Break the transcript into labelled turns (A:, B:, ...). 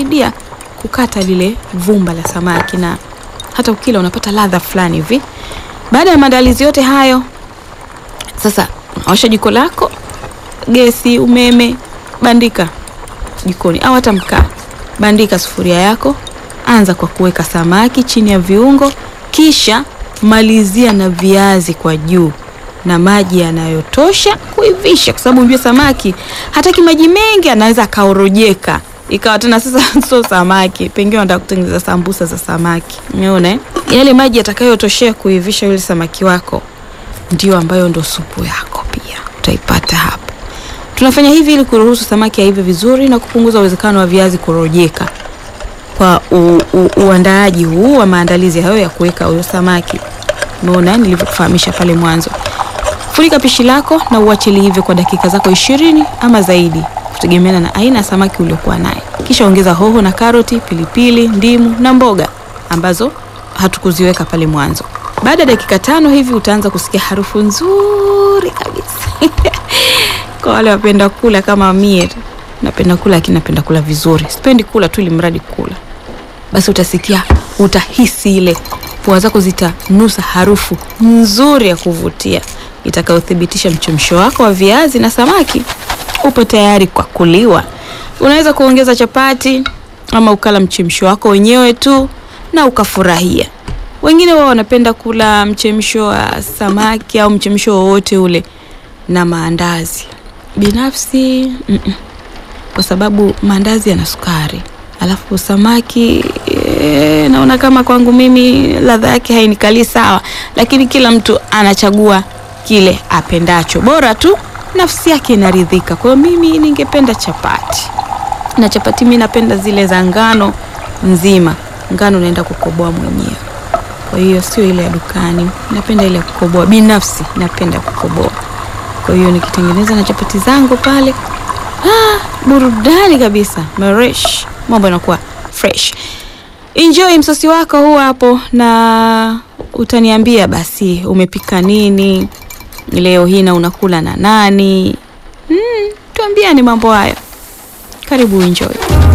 A: inasaidia kukata lile vumba la samaki na hata ukila unapata ladha fulani hivi. Baada ya maandalizi yote hayo, sasa unawasha jiko lako, gesi, umeme, bandika jikoni au hata mkaa, bandika sufuria yako, anza kwa kuweka samaki chini ya viungo, kisha malizia na viazi kwa juu na maji yanayotosha kuivisha, kwa sababu unajua samaki hataki maji mengi, anaweza akaorojeka ikawa tena sasa sio samaki, pengine unataka kutengeneza sambusa za samaki. Umeona eh? Yale maji yatakayotoshea kuivisha yule samaki wako ndio ambayo ndo supu yako, pia utaipata hapo. Tunafanya hivi ili kuruhusu samaki aive vizuri na kupunguza uwezekano wa viazi kurojeka kwa u, u, uandaaji huu wa maandalizi hayo ya kuweka huyo samaki. Umeona nilivyokufahamisha pale mwanzo. Funika pishi lako na uache liive kwa dakika zako ishirini ama zaidi kutegemeana na aina ya samaki uliokuwa naye. Kisha ongeza hoho na karoti, pilipili, ndimu na mboga ambazo hatukuziweka pale mwanzo. Baada ya dakika tano hivi utaanza kusikia harufu nzuri kabisa. Kwa wale wapenda kula kama mie, napenda kula lakini napenda kula vizuri, sipendi kula tu ili mradi kula. Basi utasikia, utahisi ile pua zako zitanusa harufu nzuri ya kuvutia itakayothibitisha mchemsho wako wa viazi na samaki upo tayari kwa kuliwa. Unaweza kuongeza chapati ama ukala mchemsho wako wenyewe tu na ukafurahia. Wengine wao wanapenda kula mchemsho wa samaki au mchemsho wowote ule na maandazi. Binafsi mm -mm. Kwa sababu maandazi yana sukari, alafu samaki e, naona kama kwangu mimi ladha yake hainikalii sawa, lakini kila mtu anachagua kile apendacho, bora tu nafsi yake inaridhika. Kwa hiyo mimi ningependa chapati, na chapati mimi napenda zile za ngano nzima. Ngano naenda kukoboa mwenyewe, kwa hiyo sio ile ya dukani. Napenda ile ya kukoboa, binafsi napenda kukoboa. Kwa hiyo nikitengeneza na chapati zangu pale, ah, burudani kabisa, maresh, mambo yanakuwa fresh. Enjoy msosi wako huu hapo, na utaniambia basi umepika nini leo hii na unakula na nani? Mm, tuambiani mambo hayo. Karibu enjoy.